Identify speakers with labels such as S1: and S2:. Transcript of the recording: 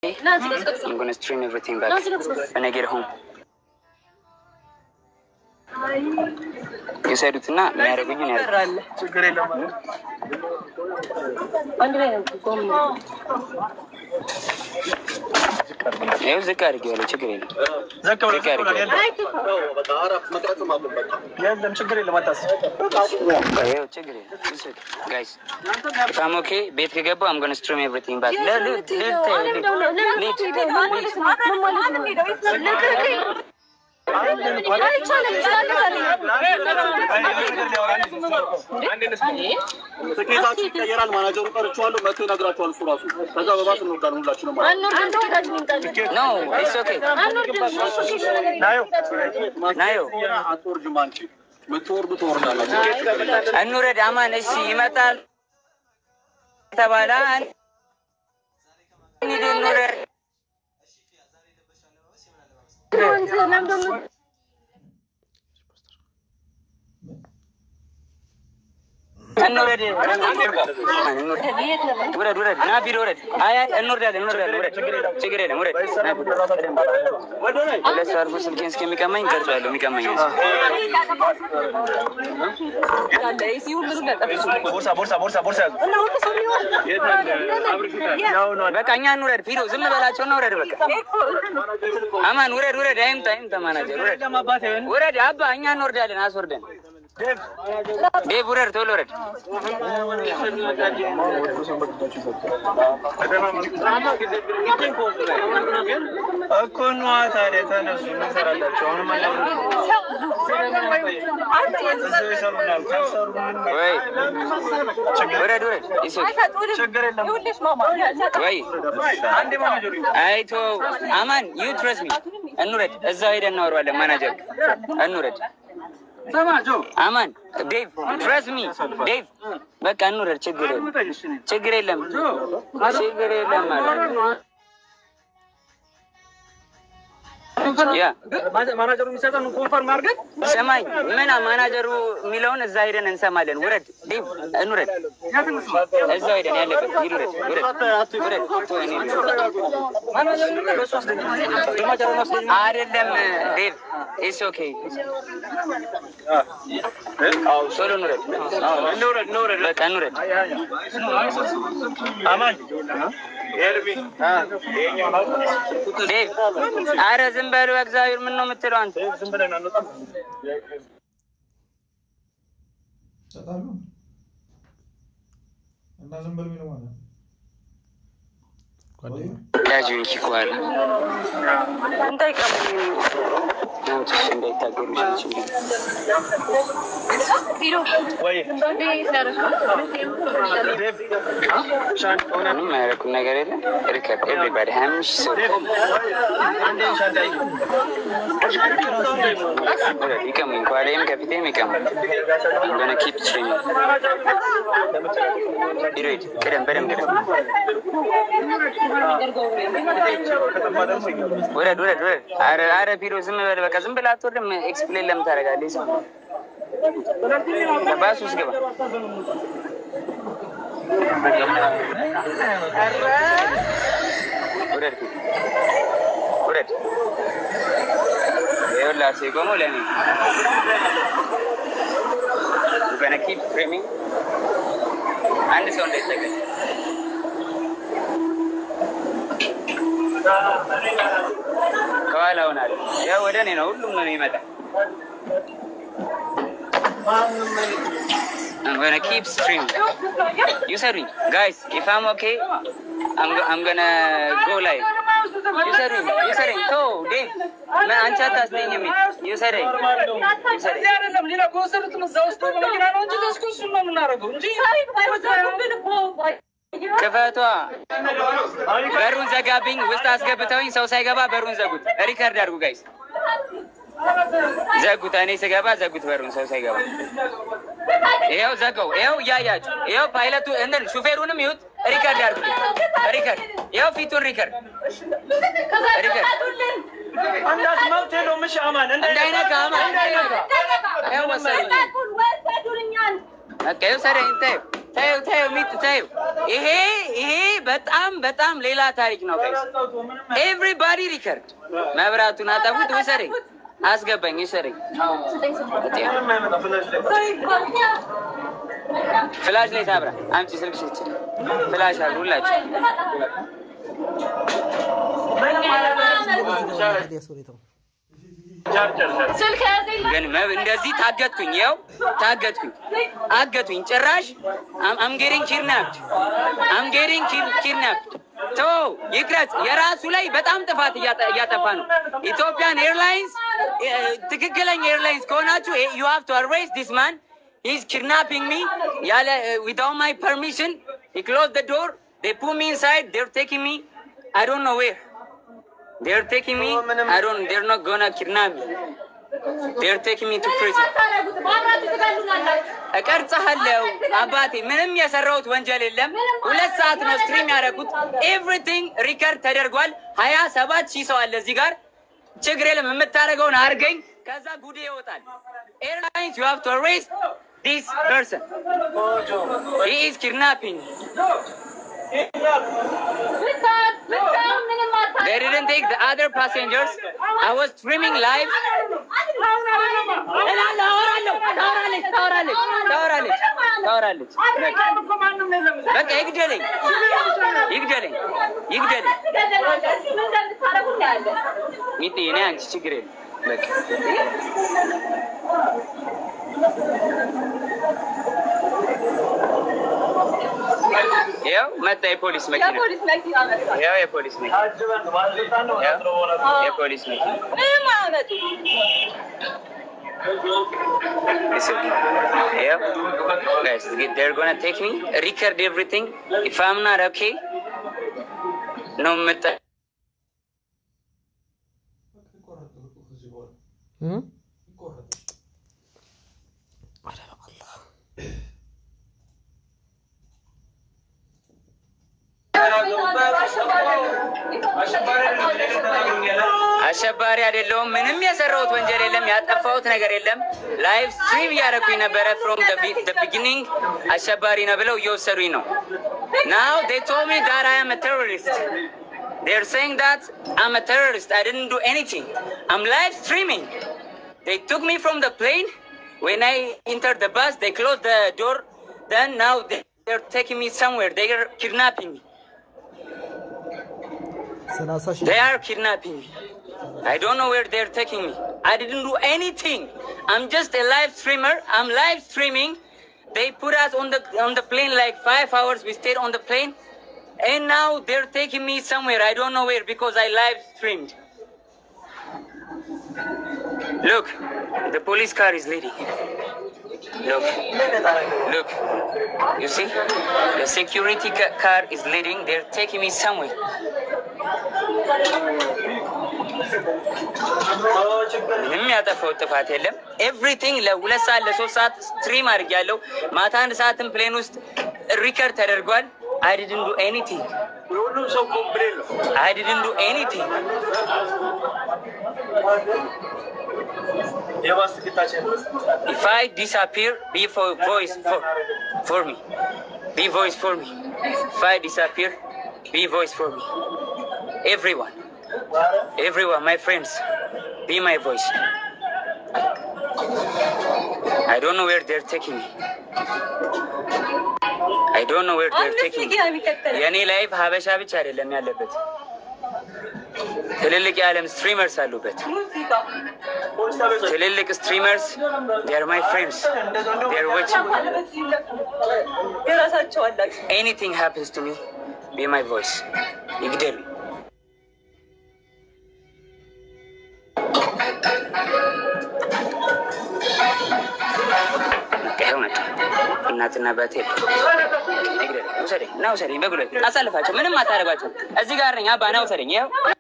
S1: I'm gonna stream everything back when I get home. የሰዱትና የሚያደርጉኝን ያደርጉ።
S2: ችግር የለም
S1: ይኸው ዝቅ አድርጌዋለሁ። ችግር የለም።
S2: ዘቅ ብሎ
S1: ዝቅ አድርጌዋለሁ።
S2: የለም ችግር የለም አታስብ።
S1: ይኸው ችግር የለም። ጋይስ በጣም ኦኬ። ቤት ከገባሁ I'm gonna stream everything back. ለ- ል- ል-
S3: ትኬታችሁ ይቀየራል። ማናጀሩ ቀርቼዋለሁ። መጥቶ ይነግራችኋል እሱ ራሱ። ከዛ በባስ እንወርዳለን ሁላችንም ማለት ነው።
S1: No, it's okay.
S2: ናዮ
S1: ናዮ
S3: አትወርጅም አንቺ። የምትወርዱ ትወርዳላችሁ።
S1: እንውረድ። አማን እሺ፣ ይመጣል ተባለ። እንሂድ እንውረድ። እንውረድ። ውረድ ውረድ። ና ቢሮ ውረድ። አይ አይ እንወርዳለን እንወርዳለን። ውረድ። ችግር የለም ውረድ። ና ቢሮ። ሁለት ሰው አልፎ ስልኬን እስከሚቀማኝ ቀርጿለሁ። የሚቀማኝ
S2: ቦርሳ ቦርሳ ቦርሳ ቦርሳ ያዙ።
S1: በቃ እኛ እንውረድ። ፊዶ ዝም በላቸው እና ውረድ። በቃ አማን ውረድ ውረድ። አይምጣ አይምጣ። ማናጀር ውረድ ውረድ። አባ እኛ እንወርዳለን። አስወርደን ዴቭ ውረድ፣ ቶሎ ውረድ።
S2: እኮ ነዋ ታዲያ ተነሱ፣ እንሰራላቸው። አሁንም እዛው ይሰሩናል። ካልሰሩ ምን
S1: ወይ ውረድ ውረድ። ይሱ
S2: ችግር የለም።
S1: ወይ
S2: አንዴ ማናጀሩ
S1: አይቶ አማን ዩ ትረስ ሚ እንውረድ። እዛው ሄደን እናወራዋለን። ማናጀር እንውረድ። አማን ዴቭ ትረስ ሚ ዴቭ በቃ እንውረድ። ችግር የለም ችግር የለም ችግር የለም ማለት ነው። ያ
S2: ማናጀሩ የሚሰጠን ኮንፈርም አድርገን
S1: ሰማኝ ምን ማናጀሩ የሚለውን እዛ ሄደን እንሰማለን። ውረድ ዴቭ እንውረድ። እዛው ሄደን ያለበት ሂድ ውረድ ውረድ ውረድ። እኔ አይደለም ዴቭ ኢትስ ኦኬ ቶሎ እንውረድ።
S2: እንውረድ እንውረድ።
S1: በቃ እንውረድ።
S2: አማን ኤርሚ
S1: ዴቭ አረ ዝም በሉ እግዚአብሔር ምን ነው የምትለው አንተ?
S2: ዝም ብለን አንወጣም።
S4: ይሰጣሉ እና ዝም በል የሚለው ማለት ነው። ጓደኛ
S1: ያዥን ኪኳል ናውትሽ እንዳይታገሩ ችግር
S2: ወይ ዴቭ ሻን ሆነ
S1: ምንም ያደረኩት ነገር የለም። ሪከርድ ኤቭሪባዲ ሀያ አምስት ሺህ ሰው
S2: አንዴ ሻንጣ ይዞ
S1: ውረድ። ይቀሙኝ ከኋላዬም ከፊቴም ይቀሙኝ። ገነ ኪፕ ስትሪሚንግ ሂድ ሂድ፣ ቅደም በደምብ ቅደም። ውረድ ውረድ ውረድ። አረ አረ ቢሮ ዝም በል በቃ ዝም ብለህ አትወርድም። ኤክስፕሌን ለምን ታደርጋለህ? ዝም ባስ ውስጥ ግባ። ውረድ ፊት ውረድ። ይኸውልህ አሴ ቆሞ ለእኔ ገነ ኪፕ ስትሪሚንግ አንድ ሰው እንዳይጠቀም ከኋላ ሆናል። ያው ወደ እኔ ነው ሁሉም ነው የሚመጣ። I'm gonna keep streaming. ይውሰዱኝ guys if I'm okay I'm, I'm gonna go live. ይውሰዱኝ ይውሰዱኝ ቶ ዴቭ ምን አንቺ አታስነኝም። ይውሰደኝ ይውሰደኝ
S5: አይደለም ሌላ ከወሰዱትም እዛ ውስጥ በመኪና ነው እንጂ ተስኩ እሱን ነው የምናደርገው እንጂ
S1: ክፈቷ። በሩን ዘጋብኝ። ውስጥ አስገብተውኝ ሰው ሳይገባ በሩን ዘጉት። ሪከርድ አድርጉ ጋይስ፣ ዘጉት። እኔ ስገባ ዘጉት በሩን ሰው ሳይገባ። ይኸው ዘጋው። ይኸው እያያችሁ፣ ይኸው ፓይለቱ እንትን ሹፌሩንም ይሁት ሪከርድ አድርጉ። ሪከርድ ይኸው ፊቱን ሪከርድ ሪከርድ
S2: አንዳች መብት የለውም። እሺ አማን
S1: እንዳይነካ አማን እንዳይነካ። ይኸው ወሰዱኝ። በቃ ይውሰደኝ። ተይው ተይው ተይው ሚጥ ተይው። ይሄ ይሄ በጣም በጣም ሌላ ታሪክ ነው። ጋይስ ኤቭሪባዲ ሪከርድ መብራቱን አጠፉት። ውሰደኝ፣ አስገባኝ፣ ውሰደኝ። ፍላሽ ላይ ታብራ አምጪ ስልክ ስች ፍላሽ አሉ ሁላችሁ
S6: ስልክ ያዘኝ
S1: ግን መብ- እንደዚህ ታገትኩኝ፣ ያው ታገትኩኝ፣ አገቱኝ። ጭራሽ አምጌሪንግ ኪድናፕድ አምጌሪንግ ኪድናፕድ ቶ ይቅረጽ። የራሱ ላይ በጣም ጥፋት እያጠ- እያጠፋ ነው። ኢትዮጵያን ኤርላይንስ እ፣ ትክክለኛ ኤርላይንስ ከሆናችሁ ዩ ሃቭ ቱ አሬስት ዲስ ማን ሂዝ ኪድናፒንግ ሚ ያለ ዊዛውት ማይ ፐርሚሽን ሂ ክሎዝ ዘ ዶር ዴ ፑት ሚ ኢንሳይድ ዴር ቴኪንግ ሚ አይ ዶንት ኖ ዌር ዴር ቴኪንግ ሚ አይ ዶንት ዴር ኖት ጎና ኪድናፕ ሚ ዴር ቴኪንግ ሚ ቱ ፕሪዝን እቀርጽሃለሁ አባቴ። ምንም የሰራሁት ወንጀል የለም። ሁለት ሰዓት ነው ስትሪም ያደረጉት። ኤቭሪቲንግ ሪከርድ ተደርጓል። ሀያ ሰባት ሺህ ሰው አለ እዚህ ጋር። ችግር የለም። የምታደርገውን አድርገኝ፣ ከዛ ጉዴ ይወጣል። ኤርላይንስ ዩ ሃቭ ቱ አሬስት ዲስ ፐርሰን ሂ ኢዝ ኪድናፒንግ They didn't take the other passengers. I was streaming live. እላለሁ፣ አወራለሁ። ታወራለች፣ ታወራለች፣ ታወራለች፣ ታወራለች። በቃ በቃ ይግደለኝ፣ ይግደለኝ፣ ይግደለኝ። ሚጤ እኔ አንቺ ችግር የለም በቃ ያው መጣ የፖሊስ መኪና፣ ያው የፖሊስ መኪና፣ ያው የፖሊስ መኪና It's okay. Yeah. Guys, they're gonna take me, record everything. If I'm not okay, no matter. አሸባሪ አይደለሁም። ምንም የሰራሁት ወንጀል የለም። ያጠፋሁት ነገር የለም። ላይቭ ስትሪም እያደረኩኝ ነበረ። ፍሮም ቢጊኒንግ አሸባሪ ነው ብለው እየወሰዱኝ ነው። ናው ዴይ ቶልድ ሚ ዳት አይ አም አ ቴሮሪስት They're saying that I'm a terrorist. I didn't do anything. I'm live streaming. They took me from the plane. When I entered the bus, they closed the door. Then now they, they're taking me somewhere. They are kidnapping me. They are kidnapping me. I don't know where they're taking me. I didn't do anything. I'm just a live streamer. I'm live streaming. They put us on the on the plane like five hours. We stayed on the plane, and now they're taking me somewhere. I don't know where because I live streamed. Look, the police car is leading. Look, look. You see, the security ca- car is leading. They're taking me somewhere. ምንም ያጠፋው ጥፋት የለም። ኤቭሪቲንግ ለሁለት ሰዓት ለሶስት ሰዓት ስትሪም አድርጊያለሁ። ማታ አንድ ሰዓትም ፕሌን ውስጥ ሪከርድ ተደርጓል። አይ ዲድንት ዱ ኤኒቲንግ
S2: ሁሉም ሰው ኮምፕሌን ነው።
S1: አይ ዲድንት ዱ ኤኒቲንግ
S2: የማስጌታችን
S1: If I disappear, be for voice for for me. Be voice for me. If I disappear, be voice for me. Everyone, everyone, my friends, be my voice. I don't know where they're taking me. I don't know where they're taking me. የእኔ ላይፍ ሀበሻ ብቻ አይደለም ያለበት፣ ትልልቅ የዓለም ስትሪመርስ አሉበት። ትልልቅ ስትሪመርስ ዴር ማይ ፍሬንድስ ዴር ዋችንግ
S6: የራሳቸው አላቸው።
S1: ኤኒቲንግ ሃፕንስ ቱ ሚ ቢ ማይ ቮይስ ይግደሉ። ይኸው መጣ። እናትና አባቴ ይግደሉ። ውሰደኝ፣ ና ውሰደኝ፣ በጉልበት አሳልፋቸው። ምንም አታደርጓቸው። እዚህ ጋር ነኝ። አባ ና ውሰደኝ። ይኸው